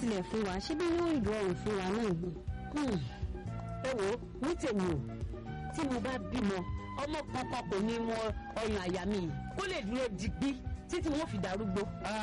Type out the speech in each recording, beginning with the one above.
tilẹ̀ fún wa ṣé bí yóò rọrùn fún wa náà ni. ẹ wo ní tèmi o tí mo bá bímọ ọmọ kankan kò ní mọ ọyàn àyà mi yìí kó lè dúró digbí títí wọn fi darúgbó.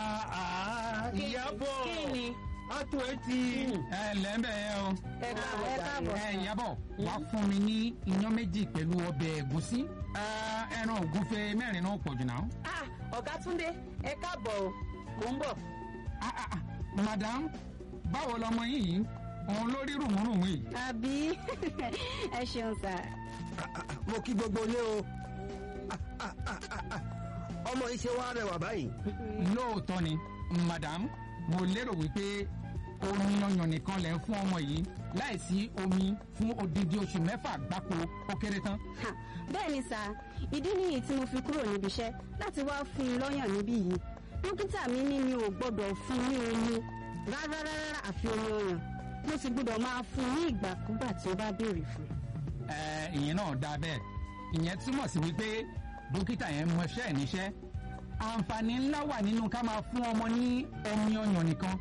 ìyàbọ̀ kí ni. àtò ẹ ti. ẹ lẹ́ńbẹ̀ yẹn o. ẹ káàbọ̀ ẹ jàre. káàbọ̀. ẹ ìyàbọ̀ wàá fún mi ní iyán méjì pẹ̀lú ọbẹ̀ ẹ̀gúsí Ah, ẹran ògúnfe mẹ́rin náà pọ̀ jù náà. ah ọ̀gá túndé ẹ káàbọ̀ o mò ń bọ̀. Ah, ah, ah, madam báwo lọmọ yín yìí òun ló rí rùmùrùmù yìí. àbí ẹ ṣeun sà. mo kí gbogbo ilé o Ah, ah, ah, ah. ọmọ yìí ṣe wá rẹwà báyìí. lóòótọ́ ni madam mo lérò wípé omi ọyàn nìkan lẹ̀ ń fún ọmọ yìí láìsí omi fún odidi oṣù mẹ́fà gbáko ó kéré tán. Ha, bẹ́ẹ̀ ni sà ìdí nìyí tí mo fi kúrò níbi iṣẹ́ láti wá fún un lọ́yàn níbí yìí dókítà mi ní mi ò gbọ́dọ̀ fún un ní omi rárá rárá àfi omi ọyàn mo sì gbọ́dọ̀ máa fún un ní ìgbàkúgbà tí ó bá béèrè fún un. Ẹ, ìyẹn náà dáa bẹ́ẹ̀ ìyẹn túmọ̀ sí wípé dókítà yẹn mọṣẹ́ ẹ̀ níṣẹ́ àǹfààní ńlá wà nínú ká máa fún ọmọ ní omi ọyàn nìkan.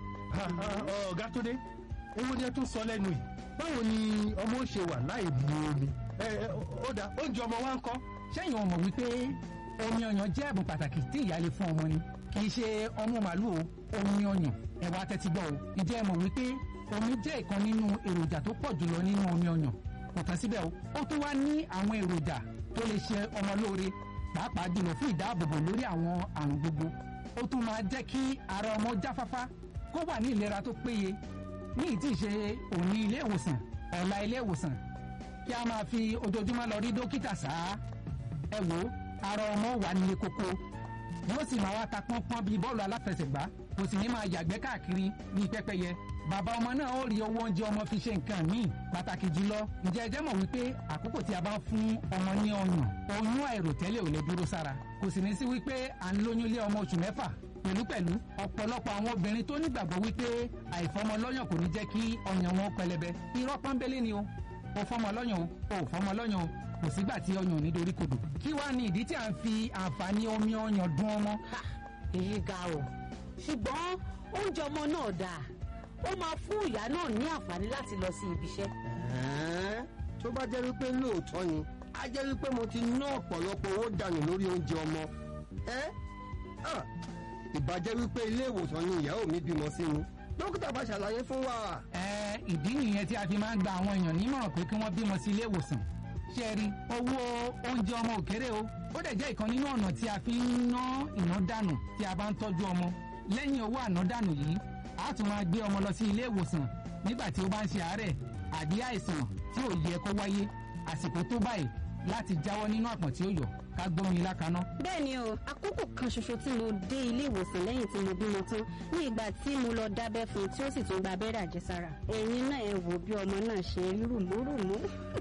ọ̀gá tó dé ewu ni ẹ tún sọ lẹ́nu yìí báwo ni ọmọ ó ṣe wà láì mu omi. ẹ ẹ ó dà oúnjẹ ọmọ wa ń kọ́. sẹ́yìn ọmọ wípé omi ọyàn jẹ́ ẹ̀bùn pàtàkì tí ìyá lè fún ọmọ ni kì í ṣe ọmú màálù o omi ọyàn ẹ wá tẹ́tí gbọ́ o ǹjẹ́ ẹ mọ̀ wípé omi jẹ́ ìkan nínú èròjà tó pọ̀ jùlọ nínú omi ọyàn kò tán síbẹ̀ o ó tún wá ní àwọn èròjà tó lè ṣe ọmọ lóore pàápàá jùlọ fún ìdáàbòbò lórí àwọn àrùn gbogbo ó tún máa jẹ́ kí ara ọmọ jáfáfá kó wà ní ìlera tó péye ní ìtì ṣe òní ilé ìwòsàn ọ̀la ilé ìwòsàn kí a máa fi ojoojúmọ́ lọ rí dókítà sáá ẹ wo ara ọmọ wà nílé kókó yóò sì máa wá ta pọ́npọ́n bíi bọ́ọ̀lù aláfẹsẹ̀gbá kò sì ní máa yàgbẹ́ káàkiri bíi pẹ́pẹ́yẹ bàbá ọmọ náà ó rí owó oúnjẹ ọmọ fi ṣe nǹkan míì pàtàkì jùlọ ǹjẹ́ ẹ jẹ́ mọ̀ wípé àkókò tí a bá ń fún ọmọ ní ọyàn oyún àìròtẹ́lẹ̀ ò lè dúró sára kò sì ní sí wípé à ń lóyún lé ọmọ oṣù mẹ́fà pẹ̀lúpẹ̀lú ọ̀pọ̀lọpọ̀ àwọn obìnrin tó nígbàgbọ́ wípé àìfọmọ lọ́yàn kò ní jẹ́ kí ọyàn wọn pẹlẹbẹ irọ́ pọ́nbélé ni o ò fọmọ lọ́yàn o ò fọmọ lọ́yàn o kò sígbà tí ọyàn ò ní dorí kodò kí wàá ní ìdí tí à ń fi àǹfààní omi ọyàn dún ọmọ Ha, èyí ga o ṣùgbọ́n oúnjẹ ọmọ náà dáa ó máa fún ìyá náà ní àǹfààní láti lọ sí ibi iṣẹ́. Ẹ̀ẹ́n, tó bá jẹ́ wípé lóòótọ́ ni á jẹ́ wípé mo ti ná ọ̀pọ̀lọpọ̀ owó dànù lórí oúnjẹ ọmọ. ẹ́ ah, ìbàjẹ́ wípé ilé ìwòsàn ni ìyàwó mi bímọ sí ni dókítà bá ṣàlàyé fún wa. ẹ ìdí nìyẹn tí a fi máa ń gba àwọn èèyàn nímọ̀ràn pé kí wọ́n bímọ sí ilé ìwòsàn ṣé ẹ rí owó oúnjẹ ọmọ òkèrè o ó dẹ̀ jẹ́ ìkan nínú ọ̀nà tí a fi ń ná ìná dànù tí a bá ń tọ́jú ọmọ lẹ́yìn owó àná dànù yìí a tún máa gbé ọmọ lọ sí ilé ìwòsàn nígbà tí ó bá ń ṣe àárẹ̀ àbí àìsàn tí ò yẹ kó wáyé àsìkò tó báyìí láti jáwọ́ nínú àpọ̀n tí ó yọ ká gbómi ilá kaná. bẹ́ẹ̀ ni o àkókò kan ṣoṣo tí mo dé ilé ìwòsàn lẹ́yìn tí mo bímọ tán ní ìgbà tí mo lọ dábẹ́ fún un tí ó sì tún gba abẹ́rẹ́ àjẹsára ẹ̀yin náà ẹ wò bí ọmọ náà ṣe rí rùmúrùmú.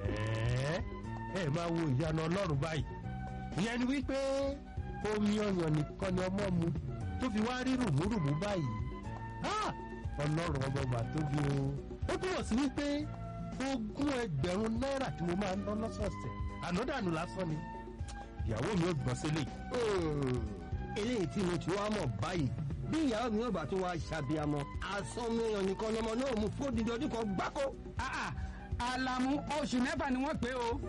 ẹ ẹ máa wo ìyanu ọlọ́run báyìí ìyẹn ni wípé omi ọyàn nìkan ni ọmọ mu tó fi wá rí rùmúrùmú báyìí Ah! ọlọ́run ọmọ mà tóbi o ó túmọ̀ sí wípé ogún ẹgbẹ̀rún náírà tí mo máa ń ná lọ́sọ̀ọ̀sẹ̀ ànádànù lásán ni ìyàwó mi ò gbọ́n sílẹ̀ Hmm, eléyìí tí mo ti wá mọ̀ báyìí bí ìyàwó mi ò bá tó wá ṣàbíamọ asán mi èèyàn nìkan lọmọ náà mú fún odidi ọdún kan gbáko. Ah, ah, Àlàmú oṣù mẹ́fà ni wọ́n pè o.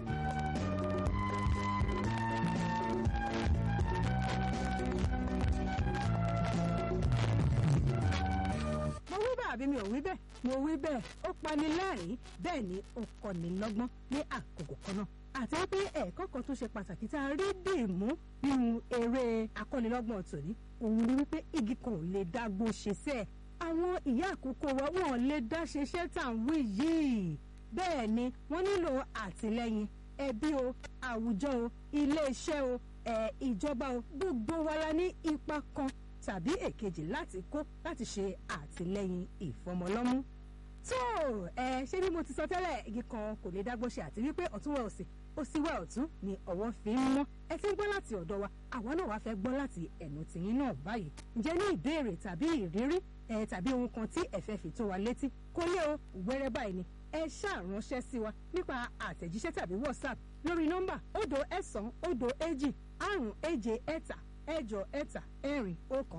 mo wí bẹ́ẹ̀ àbí mi ò wí bẹ́ẹ̀ mo wí bẹ́ẹ̀ ó pani lẹ́rìn-ín bẹ́ẹ̀ ni ó kọ́ni lọ́gbọ́n ní àkókò kan náà àti wípé ẹ̀kọ́ kan tó ṣe pàtàkì tá a rí dì mú nínú eré akọ́nilọ́gbọ̀n tòní òun ni wípé igi kan ò lè dágbó ṣe sẹ́ẹ̀ àwọn ìyá àkókò wa wọn ò lè dá ṣeṣẹ́ tà ń wí yìí bẹ́ẹ̀ ni wọ́n nílò àtìlẹ́yìn ẹbí o àwùjọ o iléeṣẹ́ o ẹ̀ ìjọba o gbogbo wa la ní ipa kan tàbí èkejì láti kó láti ṣe àtìlẹ́yìn ìfọmọlọ́mú tó ẹ ṣé bí mo ti sọ tẹ́lẹ̀ igi kan kò lè dágbó ṣe àti wípé ọ̀tún wẹ̀ òsì òsì wẹ̀ ọ̀tún ni ọ̀wọ́ fi ń mọ́ ẹ ti ń gbọ́ láti ọ̀dọ̀ wa àwa náà wá fẹ́ gbọ́ láti ẹ̀nu tìyín náà báyìí ǹjẹ́ ní ìbéèrè tàbí ìrírí ẹ tàbí ohun kan tí ẹ fẹ́ fi tó wa létí kó lé o wẹ́rẹ́ báyìí ni ẹ ṣáà ránṣẹ́ sí wa nípa àtẹ̀jíṣẹ́ tàbí whatsapp lórí nọ́mbà òdo ẹ̀sán òdo èjì àrùn èje ẹ̀ta ẹ̀jọ ẹ̀ta ẹ̀rin ọ̀kan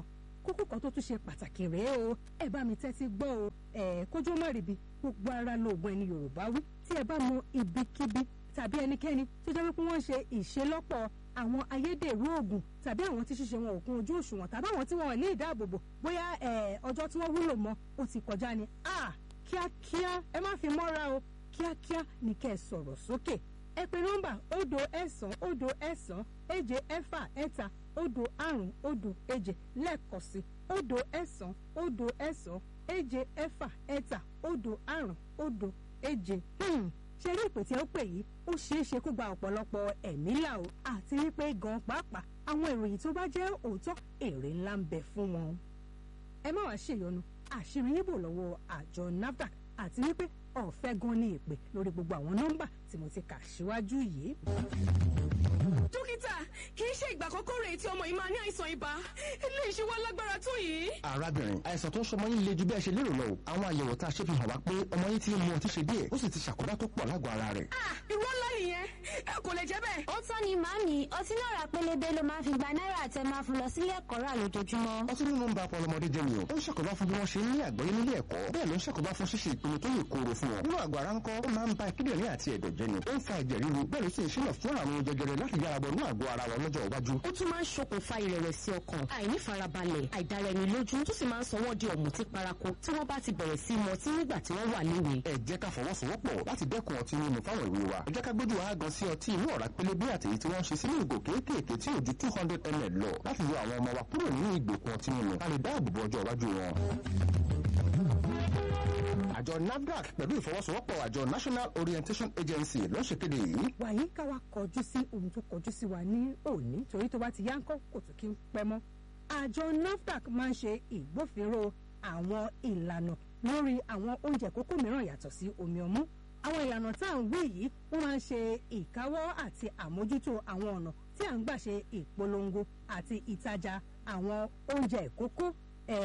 kókó kan tó tún ṣe pàtàkì rèé o ẹ bá mi tẹ́tí gbọ́ o ẹ kójú má ríbi gbogbo ara lóògùn ẹni yorùbá wí tí ẹ bá mọ ibikíbi tàbí ẹnikẹ́ni tó jẹ́ wípé wọ́n ṣe ìṣelọ́pọ̀ àwọn ayédèrú oògùn tàbí àwọn tí ṣíṣe wọn ò kún ojú òṣùwọ̀n tàbí àwọn tí wọn ò ní ìdáàbòbò bóyá ọjọ́ tí wọ́n wúlò mọ́ ó ti kọjá ni kíákíá ẹ má fi mọ́ra o kíákíá ní kẹ́ ẹ sọ̀rọ̀ sókè ẹ pè nọ́mbà òdo ẹ̀sán òdo ẹ̀sán èje ẹ̀fà ẹ̀ta òdo àrún òdo èje lẹ́ẹ̀kan sí òdo ẹ̀sán òdo ẹ̀sán èje ẹ̀fà ẹ̀ta òdo àrún òdo èje. ṣe rí ìpè tí ó pè yìí ó ṣeé ṣe kó gba ọ̀pọ̀lọpọ̀ ẹ̀mí là o àti wípé gan pàápàá àwọn ìròyìn tó bá jẹ́ òótọ́ èrè ńlá ń bẹ fún wọn. ẹ má wàá ṣèyọnu àṣírí yín bò lọ́wọ́ àjọ nafdac àti wípé ọ̀fẹ́ gan ní ìpè lórí gbogbo àwọn nọ́mbà tí mo ti kà síwájú yìí. dókítà kì í ṣe ìgbà àkọ́kọ́ rèé tí ọmọ yìí máa ní àìsàn ibà eléyìí ṣe wá lágbára tó yìí. arábìnrin àìsàn tó ń ṣọmọ yín le ju bí ẹ ṣe lérò lọ o àwọn àyẹ̀wò tá a ṣe fi hàn wá pé ọmọ yín ti ń mu ọtí ṣe díẹ̀ ó sì ti ṣàkóbá tó pọ̀ lágọ̀ọ́ ara rẹ̀. irọ́ ńlá nìyẹn ẹ kò lè jẹ́ bẹ́ẹ̀. ó tán ni màámi ọtí náà ra pélébé ló máa fi gba náírà tẹ máa fún lọ sílé ẹ̀kọ́ rà lójoojúmọ́. ọtí mímu ń ba ọpọlọ ọmọdé jẹ́ ni o ó ń ṣàkóbá fún bí wọ́n ṣe ń ní àgbọ́yé nílé ẹ̀kọ́ bẹ́ẹ̀ ló ń ṣàkóbá fún ṣíṣe ìpinnu tó lè kóró fún wọn nínú àgọ́ ara ńkọ́ ó máa ń ba kíndìnrín àti ẹ̀dọ̀ jẹ́ ni ó ń fa ẹ̀jẹ̀ ríru bẹ́ẹ̀ ló sì ń ṣílọ̀ fún àrùn jẹjẹrẹ láti yára bọ̀ ní àgọ́ ara wọn lọ́jọ́ iwájú. ó tún máa ń ṣokùnfà ìrẹ̀wẹ̀sì ọkàn àìnífarabalẹ̀ àìdáraẹnilójú tó sì máa ń sọ wọ́n di ọ̀mùtí paraku tí wọ́n bá ti bẹ̀rẹ̀ sí mọtí nígbà tí wọ́n wà léwe. ẹ jẹ́ ká fọwọ́sowọ́pọ̀ láti dẹ́kun ọtí mímu fáwọn ìwé wa ẹ jẹ́ ká gbójú wa gan sí ọtí inú ọ̀rá pélébé àtèyí tí wọ́n ń ṣe sínú ìgò kéékèèké tí ò ju two hundred ml lọ láti yọ àwọn ọmọ wa kúrò nínú ìgbèkùn ọtí mímu ká lè dáàbò bo ọjọ́ iwájú wọn àjọ nafdac pẹ̀lú ìfọwọ́sowọ́pọ̀ àjọ national orientation agency ló ń ṣèkéde yìí. wàyí ká wa kọjú sí ohun tó kọjú sí wa ní òní torí tó bá ti yá ń kọ́ kò tún kí ń pẹ́ mọ́. àjọ nafdac máa ń ṣe ìgbófinró àwọn ìlànà lórí àwọn oúnjẹ kókó mìíràn yàtọ̀ sí omi ọmú. àwọn ìlànà tá à ń wí yìí wọ́n máa ń ṣe ìkáwọ́ àti àmójútó àwọn ọ̀nà tí à ń gbà ṣe ìpolongo àti ìtajà àwọn oúnjẹ ìkókó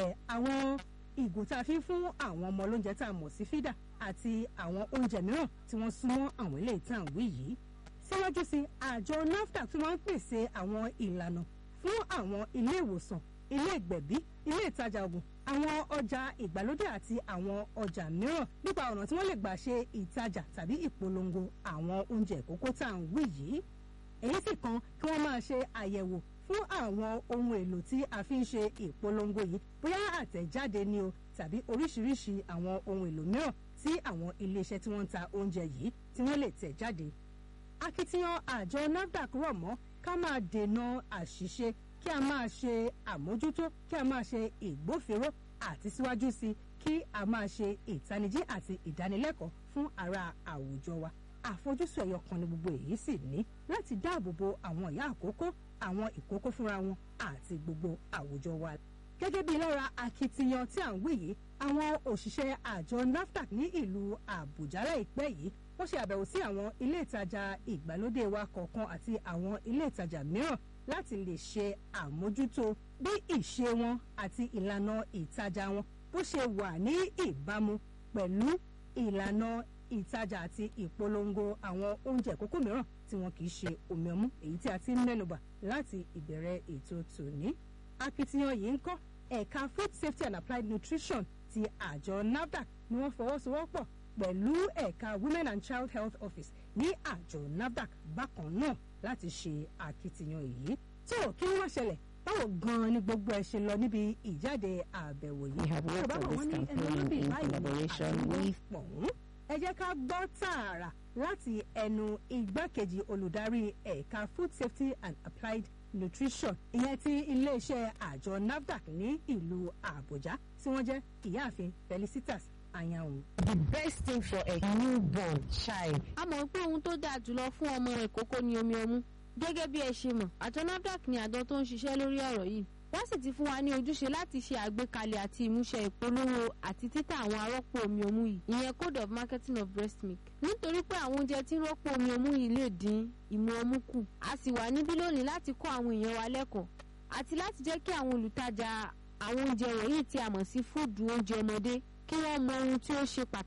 àwọn ìgò tá a fi ń fún àwọn ọmọ olóúnjẹ tá a mọ̀ sí fídà àti àwọn oúnjẹ mìíràn tí wọ́n súnmọ́ àwọn ilé ìtàn wí yìí. síwájú sí àjọ nafdac tí wọ́n ń pèsè àwọn ìlànà fún àwọn ilé ìwòsàn ilé ìgbẹ̀bí ilé ìtajà oògùn àwọn ọjà ìgbàlódé àti àwọn ọjà mìíràn nípa ọ̀nà tí wọ́n lè gbà ṣe ìtajà tàbí ìpolongo àwọn oúnjẹ ìkókó tá à ń wí yìí. èyí sì kan kí wọ́n máa ṣe àyẹ̀wò fún àwọn ohun èlò tí a fi ń ṣe ìpolongo yìí bóyá àtẹ̀jáde ni o tàbí oríṣiríṣi àwọn ohun èlò mìíràn tí àwọn iléeṣẹ́ tí wọ́n ń ta oúnjẹ yìí tí wọ́n lè tẹ̀ jáde. akitiyan àjọ nafdac rọ̀ mọ́ ká máa dènà àṣìṣe kí a máa ṣe àmójútó kí a máa ṣe ìgbófinró àti síwájú sí kí a máa ṣe ìtanijí àti ìdánilẹ́kọ̀ọ́ fún ara àwùjọ wa àfojúsùn ẹ̀yọ kan ni gbogbo èyí sì ní láti dáàbò bo àwọn ìyá àkókò àwọn ìkókó fúnra wọn àti gbogbo àwùjọ wa. gẹ́gẹ́ bí lára akitiyan tí à ń wí yìí àwọn òṣìṣẹ́ àjọ nafdac ní ìlú àbújá láìpẹ́ yìí wọ́n ṣe àbẹ̀wò sí àwọn ilé ìtajà ìgbàlódé wa kọ̀ọ̀kan àti àwọn ilé ìtajà mìíràn láti lè ṣe àmójútó bí ìṣe wọn àti ìlànà ìtajà wọn bó ṣe wà ní ìbámu pẹ̀lú ìlànà ìtajà àti ìpolongo àwọn oúnjẹ kókó mìíràn tí wọn kì í ṣe omi ọmú èyí tí a ti ń mẹ́nubà láti ìbẹ̀rẹ̀ ètò tòní. akitiyan yìí ń kọ́ ẹ̀ka food safety and applied nutrition ti àjọ nafdac ni wọ́n fọwọ́sowọ́pọ̀ pẹ̀lú ẹ̀ka women and child health office ní àjọ nafdac bákan náà láti ṣe akitiyan yìí. tó kí wọ́n ṣẹlẹ̀ báwo gan-an ni gbogbo ẹ ṣe lọ níbi ìjáde àbẹ̀wò yìí. We have worked on this campaign in collaboration with pọ̀hún ẹ jẹ́ ká gbọ́ tààrà láti ẹnu igbákejì olùdarí ẹ̀ka food safety and applied nutrition ìyẹn ti iléeṣẹ́ àjọ nafdac ní ìlú àbújá tí wọ́n jẹ́ ìyáàfin felicitas ayanwu. the best thing for a newborn child. a mọ̀ pé ohun tó dáa jùlọ fún ọmọ ìkókó ni omi ọmú gẹ́gẹ́ bí ẹ ṣe mọ̀ àjọ nafdac ni àjọ tó ń ṣiṣẹ́ lórí ọ̀rọ̀ yìí wọ́n sì ti fún wa ní ojúṣe láti ṣe àgbékalẹ̀ àti ìmúṣẹ ìpolówó àti títà àwọn arọ́pò omi ọmú yìí ìyẹn code of marketing of breast milk nítorí pé àwọn oúnjẹ tí ń rọ́pò omi ọmú yìí lè dín ìmu ọmú kù a sì wà níbí lónìí láti kọ́ àwọn èèyàn wa lẹ́kọ̀ọ́ àti láti jẹ́ kí àwọn olùtajà àwọn oúnjẹ wọ̀nyí tí a mọ̀ sí fúdù oúnjẹ ọmọdé kí wọ́n mọ ohun tí ó ṣe pàtàkì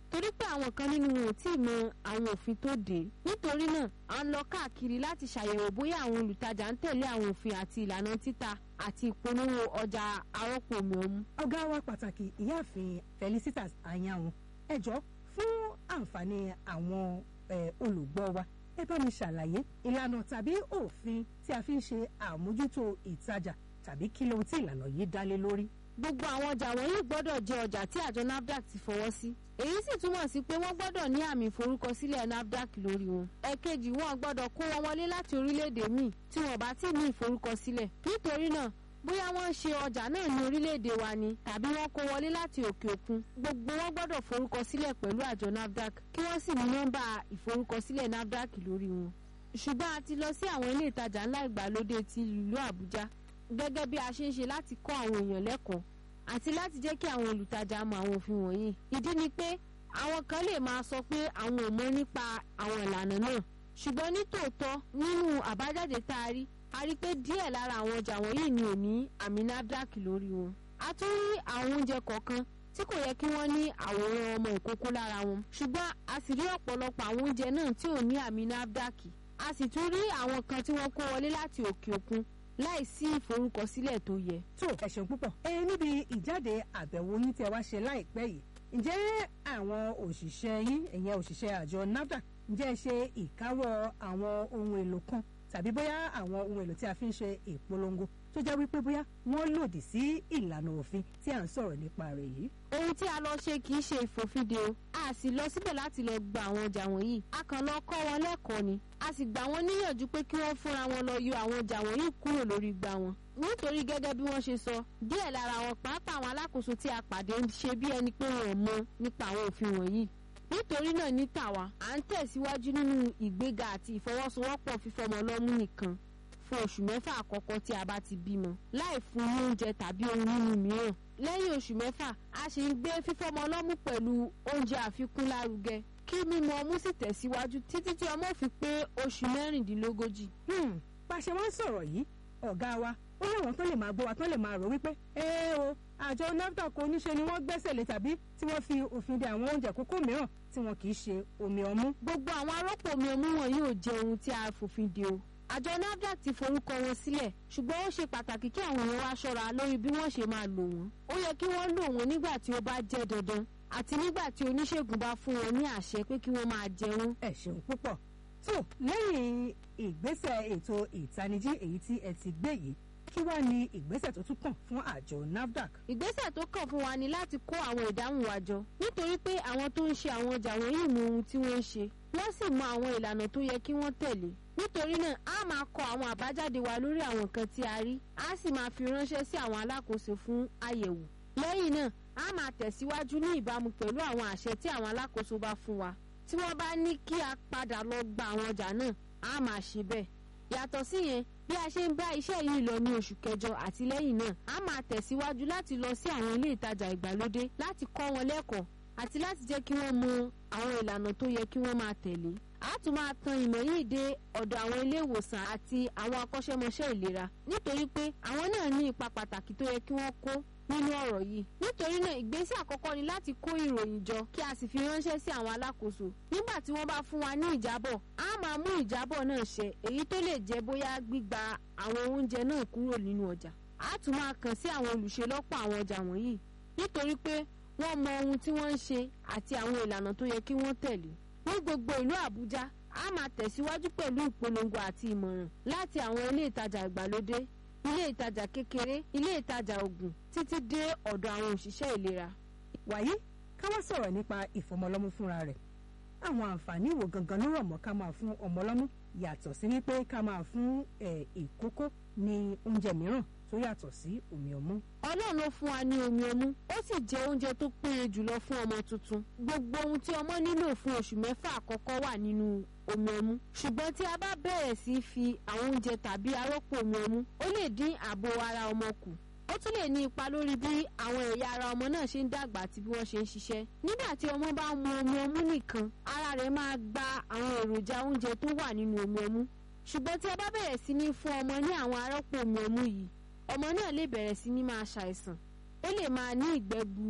torí pé àwọn kan nínú wọn ò tí ì mọ àwọn òfin tó dé nítorí náà à ń lọ káàkiri láti ṣàyẹ̀wò bóyá àwọn olùtajà ń tẹ̀lé àwọn òfin àti ìlànà títà àti ìpolówó ọjà arọ́pò omi ọmú. ọ̀gá wa pàtàkì ìyáàfin felicitas ayanwu ẹ jọ fún àǹfààní àwọn eh, olùgbọ́ wa ẹ bá mi ṣàlàyé ìlànà tàbí òfin tí a fi ń ṣe àmójútó ìtajà tàbí kí lóhun tí ìlànà yìí dá lé lórí. gbogbo àwọn ọjà wọ̀nyí gbọ́dọ̀ jẹ́ ọjà tí àjọ nafdac ti fọwọ́ sí èyí sì túmọ̀ sí pé wọ́n gbọ́dọ̀ ní àmì ìforúkọsílẹ̀ nafdac lórí wọn. ẹ̀kejì wọn gbọ́dọ̀ kó wọn wọlé láti orílẹ̀-èdè míì tí wọn bá ti ní ìforúkọsílẹ̀ nítorí náà bóyá wọ́n ń ṣe ọjà náà ní orílẹ̀-èdè wa ni tàbí wọ́n kó wọlé láti òkè òkun gbogbo wọn gbọ́dọ̀ forúkọsílẹ̀ pẹ̀lú àjọ nafdac kí wọ́n sì ní nọ́mbà ìforúkọsílẹ̀ nafdac lórí wọn. ṣùgbọ́n a ti lọ sí àwọn ilé ìtajà ńlá ìgbàlódé ti ìlú àbújá gẹ́gẹ́ bí a ṣe ń ṣe láti kọ́ àwọn èèyàn lẹ́kọ̀ọ́ àti láti jẹ́ kí àwọn olùtajà mọ àwọn òfin wọ̀nyí. ìdí ni pé àwọn kan lè máa sọ pé àwọn ò mọ nípa àwọn ìlànà náà ṣùgbọ́n ní tòótọ́ nínú àbájáde tá a rí a rí pé díẹ̀ lára àwọn ọjà wọ̀nyí ni ò ní àmì nafdac lórí wọn. a tún rí àwọn oúnjẹ kọ̀ọ̀kan tí kò yẹ kí wọ́n ní àwòrán ọmọ ìkókó lára wọn ṣùgbọ́n a sì rí ọ̀pọ̀lọpọ̀ àwọn oúnjẹ náà tí ò ní àmì nafdac a sì tún rí àwọn kan tí wọ́n kó wọlé láti òkè òkun láì sí ìforúkọsílẹ̀ tó yẹ. tó ẹ ṣeun púpọ̀ ẹ níbi ìjáde àbẹ̀wò yín tí ẹ wá ṣe láìpẹ́ yìí ǹjẹ́ àwọn òṣìṣẹ́ yín ẹ̀yẹn òṣìṣẹ́ àjọ nafdac ǹjẹ́ ẹ ṣe ìkáwọ́ àwọn ohun èlò kan tàbí bóyá àwọn ohun èlò tí a fi ń ṣe ìpolongo tó jẹ́ wípé bóyá wọ́n lòdì sí ìlànà òfin tí à ń sọ̀rọ̀ nípa rẹ̀ yìí. ohun tí a lọ ṣe kì í ṣe ìfòfinde o a sì lọ síbẹ̀ láti lọ gba àwọn ọjà wọ̀nyí a kàn lọ kọ́ wọn lẹ́kọ̀ọ́ ni a sì gbà wọ́n níyànjú pé kí wọ́n fúnra wọn lọ yọ àwọn ọjà wọ̀nyí kúrò lórí igbá wọn nítorí gẹ́gẹ́ bí wọ́n ṣe sọ díẹ̀ lára wọn pàápàá àwọn alákòóso tí a pàdé ń ṣe bí ẹni pé wọn ò mọ nípa àwọn òfin wọ̀nyí nítorí náà ní tàwa à ń tẹ̀síwájú nínú ìgbéga àti ìfọwọ́sowọ́pọ̀ fífọmọ lọ́mú nìkan fún oṣù mẹ́fà àkọ́kọ́ tí a bá ti bímọ láì fún ní oúnjẹ tàbí ohun mímu mìíràn lẹ́yìn oṣù mẹ́fà a sì ń gbé fífọmọ lọ́mú pẹ̀lú oúnjẹ àfikún lárugẹ kí mímu ọmú sì tẹ̀síwájú títí tí ọmọ fi pé oṣù mẹ́rìndínlógójì. bá a ṣe wá ń sọ̀rọ̀ yìí ọ̀gá wa ó láwọn tó lè máa gbọ́ wa tó lè máa rò wípé ẹ o àjọ nafdac oníṣe ni wọ́n gbẹ́sẹ̀ lé tàbí tí wọ́n fi òfin de àwọn oúnjẹ kókó mìíràn tí wọn kì í ṣe omi ọmú. gbogbo àwọn arọ́pò omi ọmú wọn yóò jẹ ohun tí a fòfin de o àjọ nafdac ti forúkọ wọn sílẹ̀ ṣùgbọ́n ó ṣe pàtàkì kí àwọn èèyàn wá ṣọ́ra lórí bí wọ́n ṣe máa lò wọ́n ó yẹ kí wọ́n lò wọ́n nígbà tí ó bá jẹ́ dandan àti nígbà tí oníṣègùn bá fún wọn ní àṣẹ pé kí wọ́n máa jẹ wọ́n. ẹ ṣeun púpọ̀ tó lẹ́yìn ìgbésẹ̀ ètò ìtanijí èyí tí ẹ ti gbé yìí kí wàá ní ìgbésẹ̀ tó tún kàn fún àjọ nafdac. ìgbésẹ̀ tó kàn fún wa ni láti kó àwọn ìdáhùn wa jọ nítorí pé àwọn tó ń ṣe àwọn ọjà wọ̀nyí mọ ohun tí wọ́n ń ṣe wọ́n sì mọ àwọn ìlànà tó yẹ kí wọ́n tẹ̀lé nítorí náà a máa kọ àwọn àbájáde wa lórí àwọn nǹkan tí a rí a sì máa fi ránṣẹ́ sí àwọn alákòóso fún àyẹ̀wò lẹ́yìn náà a máa tẹ̀síwájú ní ìbámu pẹ̀lú àwọn àṣẹ tí àwọn alákòóso bá fún wa tí wọ́n bá ní kí a padà lọ gba àwọn ọjà náà a máa ṣe bẹ́ẹ̀ yàtọ̀ síyẹn bí a ṣe ń bá iṣẹ́ yìí lọ ní oṣù kẹjọ àti lẹ́yìn náà a máa tẹ̀síwájú láti lọ sí àwọn ilé ìtajà ìgbàlódé láti kọ́ wọn lẹ́kọ̀ọ́ àti láti jẹ́ kí wọ́n mọ àwọn ìlànà tó yẹ kí wọ́n máa tẹ̀lé a tún máa tan ìmọ̀ yìí dé ọ̀dọ̀ àwọn ilé ìwòsàn àti àwọn akọ́ṣẹ́mọṣẹ́ ìlera nítorí pé àwọn náà ní ipa pàtàkì tó yẹ kí wọ́n kó nínú ọ̀rọ̀ yìí nítorí náà ìgbésẹ̀ àkọ́kọ́ ni láti kó ìròyìn jọ kí a sì fi ránṣẹ́ sí àwọn alákòóso nígbà tí wọ́n bá fún wa ní ìjábọ̀ a máa mú ìjábọ̀ náà ṣẹ èyí tó lè jẹ́ bóyá gbígba àwọn oúnjẹ náà kúrò nínú ọjà a tún máa kàn sí àwọn olùṣelọ́pọ̀ àwọn ọjà wọ̀nyí nítorí pé wọ́n mọ ohun tí wọ́n ń ṣe àti àwọn ìlànà tó yẹ kí wọ́n tẹ̀lé ní gbogbo ìlú àbújá a máa tẹ̀síwájú pẹ̀lú ìpolongo àti ìmọ̀ràn láti àwọn ilé ìtajà ìgbàlódé ilé ìtajà kékeré ilé ìtajà ògùn títí dé ọ̀dọ̀ àwọn òṣìṣẹ́ ìlera. wàyí ká wá sọ̀rọ̀ nípa ìfọmọlọ́mú fúnra rẹ̀ àwọn àǹfààní wo gangan ló rọ̀ mọ́ ká máa fún ọmọlọ́mú yàtọ̀ sí wípé ká máa fún ìkókó ní oúnjẹ mìíràn tó yàtọ̀ sí omi ọmú. ọlọ́run ló fún wa ní omi ọmú ó sì jẹ́ oúnjẹ tó péye jùlọ fún ọmọ tuntun gbogbo ohun tí ọmọ nílò fún oṣù mẹ́fà àkọ́kọ́ wà nínú omi ọmú ṣùgbọ́n tí a bá bẹ̀rẹ̀ sí í fi àwọn oúnjẹ tàbí arọ́pò omi ọmú ó lè dín ààbò ara ọmọ kù ó tún lè ní ipa lórí bí àwọn ẹ̀yà ara ọmọ náà ṣe ń dàgbà àti bí wọ́n ṣe ń ṣiṣẹ́ nígbà tí ọmọ bá mu omi ọmú nìkan ara rẹ̀ máa gba àwọn èròjà oúnjẹ tó wà nínú omi ọmú ṣùgbọ́n tí a bá bẹ̀rẹ̀ sí ní fún ọmọ ní àwọn arọ́pò omi ọmú yìí ọmọ náà lè bẹ̀rẹ̀ sí ní máa ṣàìsàn ó lè máa ní ìgbẹ́ gbuuru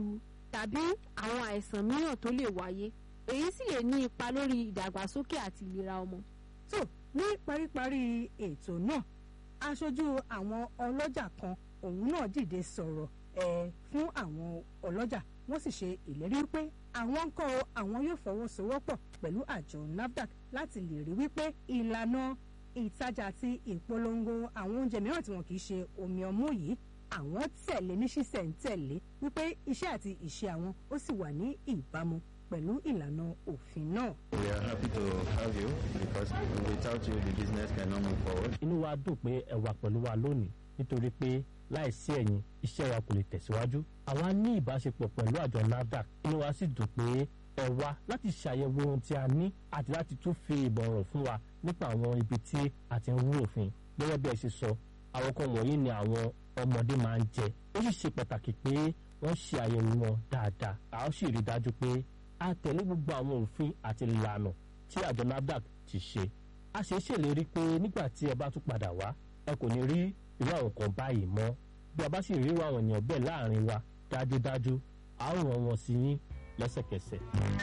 tàbí àwọn àìsàn mìíràn tó lè wáyé èyí sì lè ní ipa lórí ìdàgbàsókè àti ìlera ọmọ. tó ní paríparí ètò náà aṣojú àwọn ọlọ́jà kan òun náà dìde sọ̀rọ̀ ẹ̀ fún àwọn ọlọ́jà wọ́n sì ṣe ìlérí pé àwọn ń kọ́ àwọn yóò fọwọ́sowọ́pọ̀ pẹ̀lú àjọ nafdac láti lè rí wípé ìlànà ìtajà àti ìpolongo àwọn oúnjẹ mìíràn tí wọn kì í ṣe omi ọmú yìí àwọn tẹ̀lé ní ṣísẹ̀ntẹ̀lé wípé iṣẹ́ àti ìṣe àwọn ó sì wà ní ìbámu pẹ̀lú ìlànà òfin náà. We are happy to have you because without you the business cannot move forward. inú wa dùn pé ẹ wà pẹ̀lú wa lónìí nítorí pé láìsí ẹ̀yin iṣẹ́ wa kò lè tẹ̀síwájú. àwa ní ìbáṣepọ̀ pẹ̀lú àjọ nafdac inú wa sì dùn pé ẹ wá láti ṣàyẹ̀wò ohun tí a ní àti láti tún fi ìbọ̀rọ̀ fún wa nípa àwọn ibi tí a ti ń rú òfin. gẹ́gẹ́ bí ẹ ṣe sọ àwọn kan wọ̀nyí ni àwọn ọmọdé máa ń jẹ ó sì ṣe pàtàkì pé wọ́n ṣe àyẹ̀wò wọn dáadáa a ó sì rí i dájú pé a tẹ̀lé gbogbo àwọn òfin àti ìlànà tí àjọ nafdac ti ṣe a ṣe ṣèlérí pé nígbà tí ẹ bá tún padà wá ẹ kò ní rí irú àwọn kan báyìí mọ́ bí a bá sì rí irú àwọn èèyàn bẹ́ẹ̀ láàrin wa dájúdájú a ó ràn wọ́n sí yín lẹ́sẹ̀kẹsẹ̀.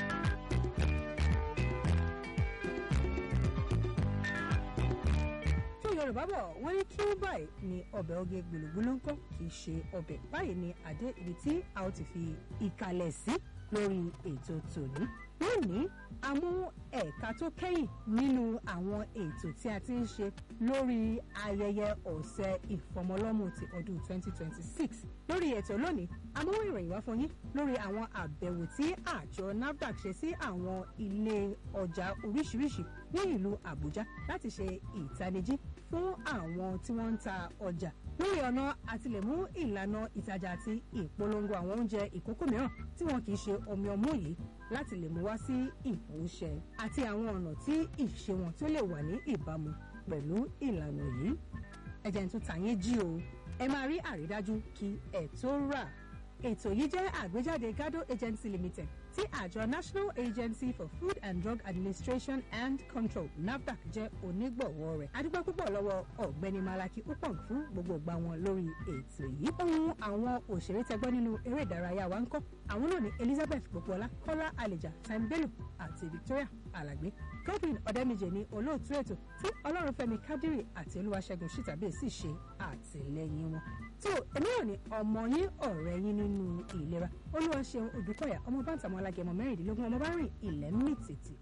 tó yorùbá bọ̀ wọ́n ní kí báyìí ni ọbẹ̀ oge gbòlògbòlò ń kọ́ kì í ṣe ọbẹ̀ báyìí ni àdé ibi tí a ó ti fi ìkàlẹ̀ sí lórí ètò tòní lónìí a mú ẹ̀ka tó kẹ́yìn nínú àwọn ètò tí a ti ń ṣe lórí ayẹyẹ ọ̀sẹ̀ ìfọmọlọ́mù ti ọdún 2026 lórí ètò lónìí a mú ìròyìn wá fún yín lórí àwọn àbẹ̀wò tí àjọ nafdac ṣe sí àwọn ilé ọjà oríṣiríṣi ní ìlú àbújá láti ṣe ìtanijí fún àwọn tí wọ́n ń ta ọjà lórí ọ̀nà àtìlẹ́mú ìlànà ìtajà àti ìpolongo àwọn oúnjẹ ìkókó mìíràn tí wọn kì í ṣe omi ọmú yìí láti lè mú wá sí ìmúṣẹ àti àwọn ọ̀nà tí ìṣe wọn tó lè wà ní ìbámu pẹ̀lú ìlànà yìí ẹ̀jẹ̀ tó tà yín jí o ẹ máa rí àrídájú kí ẹ tó rà ètò yìí jẹ́ àgbéjáde gado agency limited tí àjọ national agency for food and drug administration and control nafdac jẹ́ onígbọ̀wọ́ rẹ̀ adúgbò púpọ̀ lọ́wọ́ ọ̀gbẹ́ni malaki upong fún gbogbo ìgbà wọn lórí ètò yìí ohun àwọn òṣèré tẹgbọ́n nínú eré ìdárayá wa ń kọ́ àwọn náà ní elizabeth gbogbola kọ́lá àlèjà time bello àti victoria alàgbé godwin ọ̀dẹ́mìjẹ ní olóòtú ètò tí ọlọ́runfẹ́mi kádírì àti olúwaṣẹ́gun ṣìtàbí sì ṣe àtìlẹ́yìn wọn tó èmi ò ní ọmọ yín ọ̀rẹ́ yín nínú ìlera olúwaṣeun odùkọ̀yà ọmọ bántàmọ́ alágẹmọ mẹ́rìndínlógún ọmọ bá rìn ilẹ̀ mìtìtì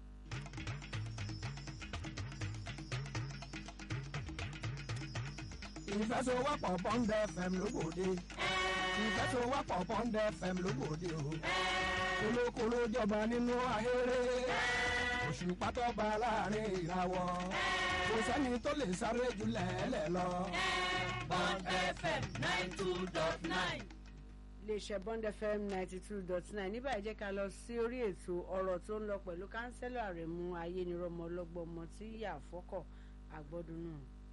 ìfẹsowọ́pọ̀ bọ́ńdẹ fm lóbòde ìfẹsowọ́pọ̀ bọ́ńdẹ fm lóbòde o kolokolo jọba nínú ahéré òṣùpá tó bá láàrin ìràwọ̀ kò sẹ́ni tó lè sáré jù lẹ́ẹ̀lẹ́ lọ. Bond FM nine two dot nine. iléeṣẹ́ bond fm ninety two dot nine níbà ẹ jẹ́ ká lọ sí orí ètò ọ̀rọ̀ tó ń lọ pẹ̀lú kánsẹ́lọ̀ àrẹ̀mú ayénirọ́mọ ọlọ́gbọ́n ọmọ tí yà fọ́kọ̀ àgbọ́dún náà.